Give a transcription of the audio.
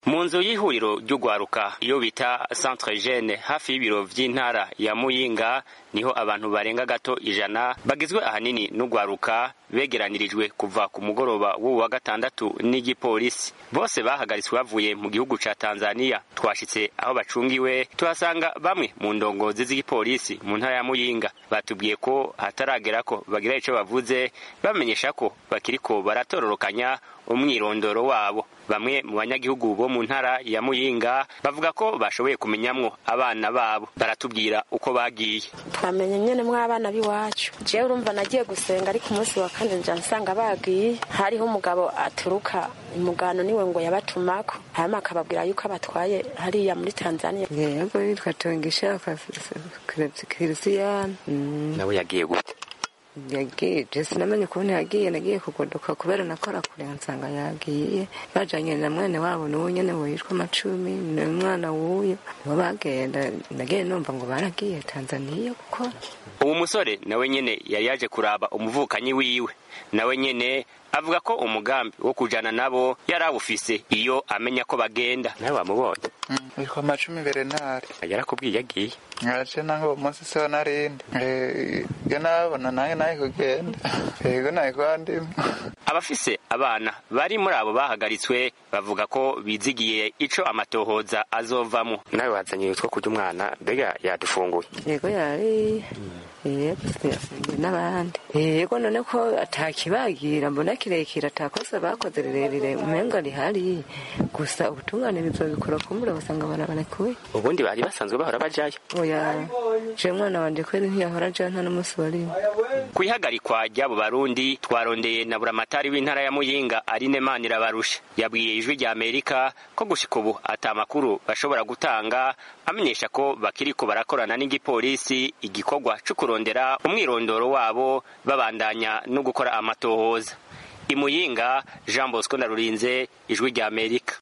mu nzu y'ihuriro ry'ugwaruka iyo bita centre jeune hafi y'ibiro vy'intara ya muyinga niho abantu barenga gato ijana bagizwe ahanini n'ugwaruka begeranirijwe kuva ku mugoroba w'uwu wa gatandatu n'igipolisi bose bahagaritswe bavuye mu gihugu ca tanzania twashitse aho bacungiwe tuhasanga bamwe mu ndongozi z'igipolisi mu ntara ya muyinga batubwiye ko hataragera ko bagira ico bavuze bamenyesha ko bakiriko baratororokanya umwirondoro wabo bamwe mu banyagihugu bo mu ntara ya muyinga bavuga ko bashoboye kumenyamwo abana babo baratubwira uko bagiye twamenye nyene mw'abana b'iwacu jewe urumva nagiye gusenga ariko umunsi wa kane nja nsanga bagiye hariho umugabo aturuka umugano niwe ngo yabatumako hanyuma akababwira yuko abatwaye hariya muri tanzania yego yitwa tongisha kirisiyani nawe yagiye gute yagiye sinamenye ukuntu yagiye nagiye kugodoka kubera nakora kure nsanga yagiye bajanye na mwene wabo n'uwo nyene witwa macumi n'umwana w'uyo nibo bagenda nagiye numva ngo baragiye tanzaniya gukora uwo musore nawe nyene yari yaje kuraba umuvukanyi wiwe nawe nyene avuga ko umugambi wo kujana nabo yari awufise iyo amenya ko bagenda nawe wamubonye witwa macumi berenari yarakubwiye yagiye nkaje nange uwo munsi siho narindi iyo nabona nange naye kugenda yego naye kwandima abafise abana bari muri abo bahagaritswe bavuga ko bizigiye ico amatohoza azovamo nawe wazanye utwo kurya umwana mbega yadufunguye yego yari n'abandi yego none ko atakibagira mbona kirekire atakosa bakoze rirerire umenga rihari gusa ubutungane bizobikora kumbura basanga barabarekuye ubundi bari basanzwe bahora bajayo oya je mwana wanje kweri ntiyahora ajayo nta n'umunsi warimwe kwihagarikwa ry'abo barundi twarondeye na buramatari w'intara ya muyinga arine manirabarusha yabwiye ijwi rya amerika ko gushika ubu ata makuru bashobora gutanga amenyesha ko bakiriko barakorana n'igipolisi igikorwa co kurondera umwirondoro wabo babandanya no gukora amatohoza imuyinga jean bosco ndarurinze ijwi rya amerika